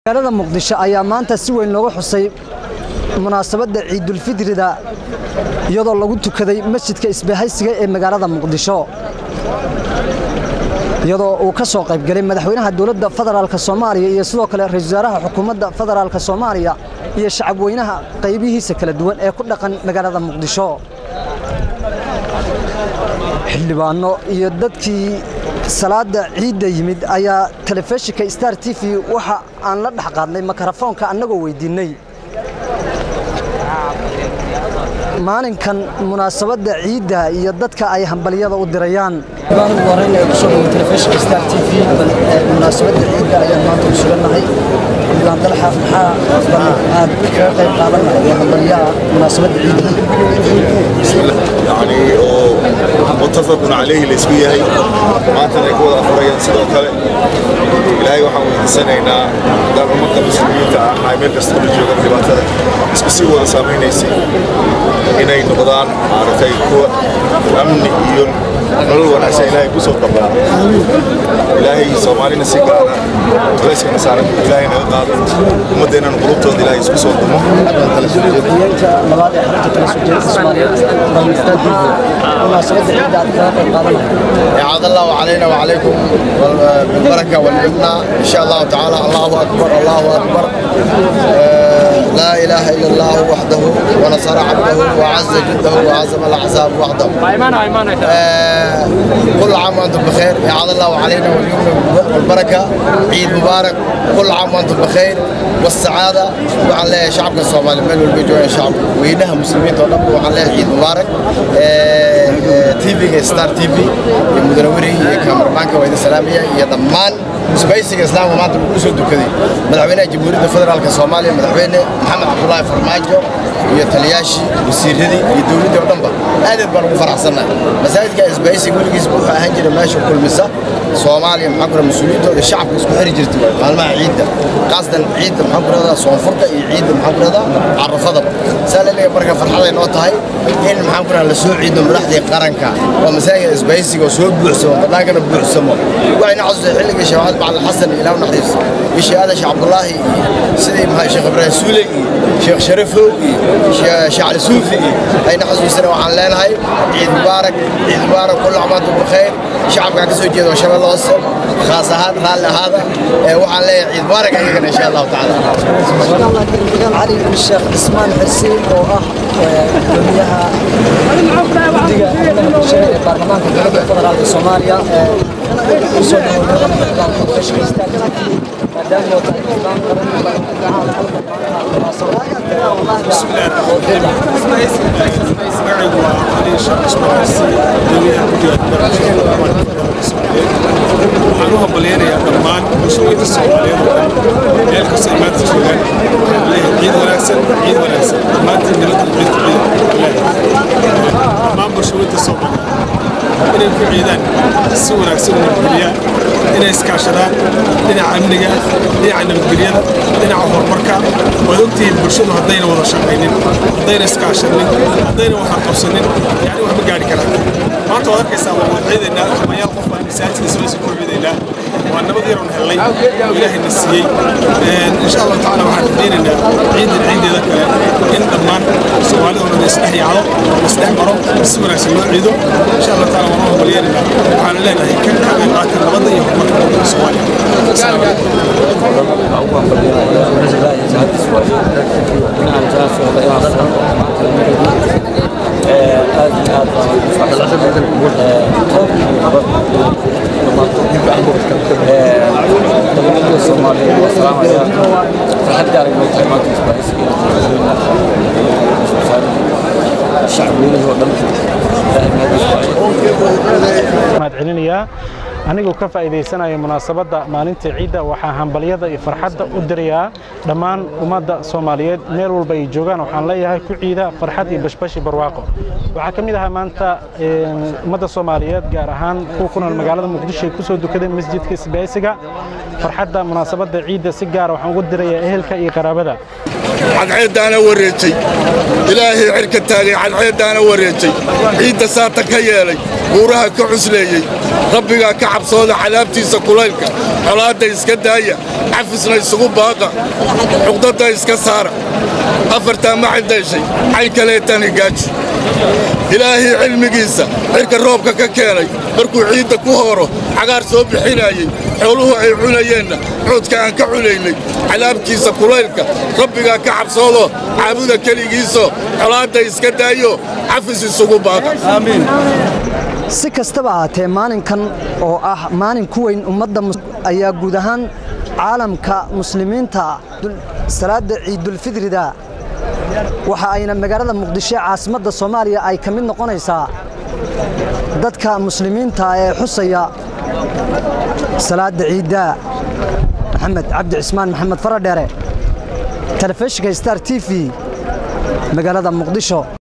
magaalada muqdisho ayaa maanta si weyn looga xusay munaasabadda ciidulfidrida iyadoo lagu tukaday masjidka isbahaysiga ee magaalada muqdisho iyadoo uu ka soo qaybgalay madaxweynaha dowladda federaalk soomaaliya iyo sidoo kale ra-isul wasaaraha xukuumadda federaalk soomaaliya iyo shacabweynaha qaybihiisa kala duwan ee ku dhaqan magaalada muqdisho xildhibaano iyo dadkii salaada ciidda yimid ayaa telefishinka star t v waxa aan la dhex qaadnay makarafoonka annagoo weydiinnay maalinkan munaasabadda ciidda iyo dadka ay hambalyada u dirayaan munaasabadda ciidda ayaan maanta u sugannahay xildhibaan dalxa maxaa aad kaga qayb qaadannahay hambalyaha munaasabadda ciidda يعني متفق عليه الاسبوع هي ما تنا كود افريان سيدو كله ilaahay waxaan weydiisanaynaa maadaama ummadda muslimiinta ah ay meel kasta ula joogaan dhibaatada isku sii wada saamaynaysay inay noqdaan maaragtay kuwa amni iyo nolol wanaagsan ilaahay ku soo dabaa ilaahay soomaalina si gaara culayskana saaran ilaahay naga qaado ummaddeennan qulubtooda ilaahay isku soo dumo haweenka labaad ee xarunta kala soo jeedka soomaaliyeed balmistaad munaasabadda ciidda aad kaga qayb qaadannahay عاد الله علينا وعليكم بالبركة والمنة إن شاء الله تعالى الله أكبر الله أكبر آه، لا إله إلا الله وحده ونصر عبده وعز جده وعزم الأحزاب وحده آه، كل عام وأنتم بخير عاد الله علينا واليوم والبركة عيد مبارك كل عام وأنتم بخير والسعادة وعلى شعبنا الصومالي ميل والبيجوية شعب وينها مسلمين ونبو وعلى عيد مبارك تيفي ستار تيفي المدروري كامرمانكا وإذا سلامية يا ضمان سبيسك إسلام وما تبقوا سود كذي مدحوينا جمهورية الفدرال كصوماليا مدحوينا محمد عبد الله فرماجو iyo taliyaashii wasiiradii iyo dowladdii oo dhanba aad aad baan ugu faraxsannahay masaajidka isbahaysiga weligiis wuxuu ahaan jiray meesha kulmisa soomaaliya maxaa kura mas-uuliyiintooda shacabka isku xiri jirtay maalmaha ciidda qaasatan ciidda maxaa ku rahdaa soonfurka iyo ciidda maxaa ku rahdaa carafadaba saa laleeyahay marka farxaday noo tahay in maxaa ku rahdaa la soo ciido madaxdii qaranka oo masaajidka isbahaysiga oo soo buuxsamo bannaankana buuxsamo waxayna xasuustay xilligii sheekh bacali xasan ilaahu naxariis bishii aadash cabdullaahi iyo sidii maxaa sheekh ibraahim suule iyo sheekh sharifow iyo sheekh cali suufi iyo ayna xasuusana waxaan leenahay ciid mubaarak ciid mubaarak kullu caam antum bikayr shacabkaan ka soo jeeda shabeelle hoose khaas ahaan raalli ahaada ee waxaan leeyahay ciid mubaarak ayagana insha allahu tacaala cali sheekh cismaan xirsiin oo ah gudoomiyaha guddiga amniga bulshada ee baarlamaanka dowladda federaalka soomaaliya ee soo dhawoobay telefishinka star t v maadaama oo tahay islaam qaran magacaygu waa cali sheekh ismaan xarsi gudoomiyaha guddiga barnaamijka baarlamaanka federaalka soomaaliyeed waxaan u hambalyaynayaa dhammaan bulshooyinka soomaaliyeed oo dhan meel kasta ay maanta joogaan waxaan leeyahay ciid wanaagsan ciid wanaagsan dhammaantiin nabadda ciidka ciid leeyahay dhammaan bulshooyinka soomaaliyeed inay ku ciidaan si wanaagsan u nabadgeliyaan inay iskaashadaan dhinaca amniga dhinaca nabadgelyada dhinaca horumarka waad ogtihiin bulshadu haddayna wada shaqaynin haddayna iskaashanin haddayna waxaan qabsanin yani wax ma gaari karaan maanta waad arkaysaa waa wada ciidaynaa kumayaal qof baan masaajidka isla soo koobidaynaa waa nabad yaroon hellay ilaahayna siiyey insha allahu tacaala waxaan rajaynaynaa ciidan ciideeda kale in dhammaan soomaalida oo dhan isdhex yaacdo isdhex maro si wanaagsan loo ciido insha allahu tacaala waan u hambalyeynayna waxaana leenahay kan ka qayb qaata nabadda iyo horumarka waddanka soomaaliya asalaamu calaykum mahad celinayaa anigoo ka faa'iidaysanaya munaasabadda maalinta ciidda waxaa hambalyada iyo farxadda u dirayaa dhammaan ummadda soomaaliyeed meel walba ay joogaan waxaan leeyahay ku ciida farxad iyo bashbashi barwaaqo waxaa ka mid ahaa maanta ummadda soomaaliyeed gaar ahaan kuwa ku nool magaalada muqdisho ay ku soo dukadeen masjidka isbaaysiga farxadda munaasabadda ciidda si gaara waxaan ugu dirayaa ehelka iyo qaraabada cadceeddaana wareejay ilaahay cirka taagay cadceeddaana wareejay ciidda saata ka yeelay buuraha ka cusleeyey rabbigaa ka cabsooda cadaabtiisa kulaylka xolaadda iska daaya cafisna isugu baaqa cuqdadda iska saara afartaa ma ciddayshay cayn kaleetaan higaaji ilaahay cilmigiisa cirka roobka ka keenay markuu ciidda ku hooro cagaar soo bixinaayey xooluhu ay cunayeenna coodka aan ka cunaynay cadaabkiisa kulaylka rabbigaa ka cabsoodoo caabuda keligiisoo xolaadda iska daayo cafis isugu baaqa si kastaba ahaatee maalinkan oo ah maalin ku weyn ummadda ayaa guud ahaan caalamka muslimiinta salaadda ciidulfidrida waxa ayna magaalada muqdisho ee caasimadda soomaaliya ay ka mid noqonaysaa dadka muslimiinta ee xusaya salaadda ciidda maxamed cabdi cismaan maxamed faradheere telefishinka star t v magaalada muqdisho